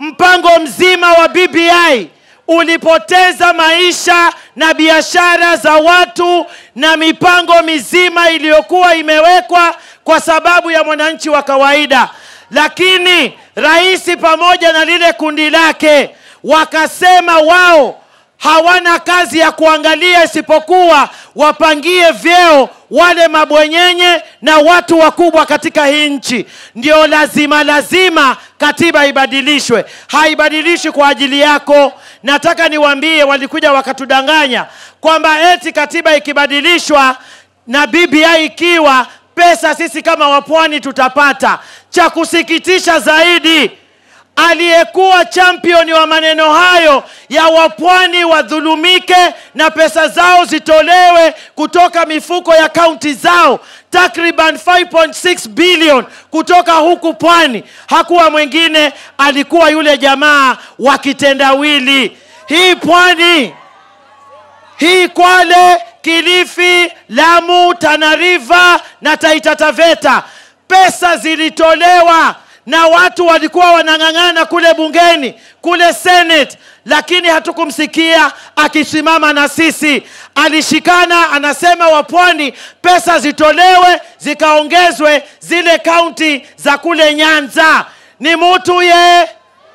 mpango mzima wa BBI ulipoteza maisha na biashara za watu na mipango mizima iliyokuwa imewekwa kwa sababu ya mwananchi wa kawaida. Lakini rais pamoja na lile kundi lake wakasema wao hawana kazi ya kuangalia isipokuwa wapangie vyeo wale mabwenyenye na watu wakubwa katika hii nchi. Ndio lazima lazima katiba ibadilishwe. Haibadilishwi kwa ajili yako. Nataka niwaambie, walikuja wakatudanganya kwamba eti katiba ikibadilishwa na BBI ikiwa pesa sisi kama wapwani tutapata. Cha kusikitisha zaidi aliyekuwa championi wa maneno hayo ya wapwani wadhulumike na pesa zao zitolewe kutoka mifuko ya kaunti zao takriban 5.6 bilion kutoka huku pwani, hakuwa mwingine, alikuwa yule jamaa wa kitendawili. Hii pwani hii Kwale, Kilifi, Lamu, Tana River na Taita Taveta, pesa zilitolewa na watu walikuwa wanang'ang'ana kule bungeni kule Senate, lakini hatukumsikia akisimama na sisi. Alishikana anasema wapwani pesa zitolewe zikaongezwe zile kaunti za kule Nyanza. Ni mutu ye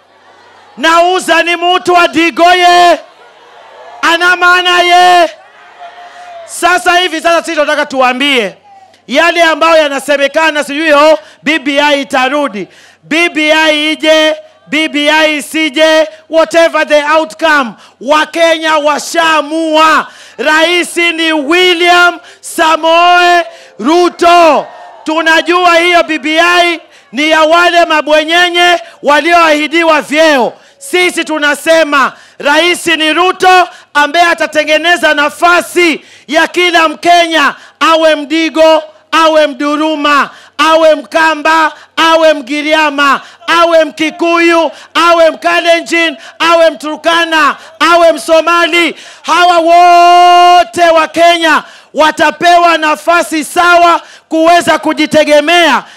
nauza, ni mutu wa Digoye ana maana ye. Sasa hivi sasa sisi tunataka tuwaambie yale ambayo yanasemekana, sijui ho BBI itarudi, BBI ije, BBI isije, whatever the outcome, Wakenya washaamua. Rais ni William Samoe Ruto. Tunajua hiyo BBI ni ya wale mabwenyenye walioahidiwa vyeo. Sisi tunasema rais ni Ruto ambaye atatengeneza nafasi ya kila Mkenya, awe Mdigo, awe Mduruma, awe Mkamba, awe Mgiriama, awe Mkikuyu, awe Mkalenjin, awe Mturkana, awe Msomali. Hawa wote wa Kenya watapewa nafasi sawa kuweza kujitegemea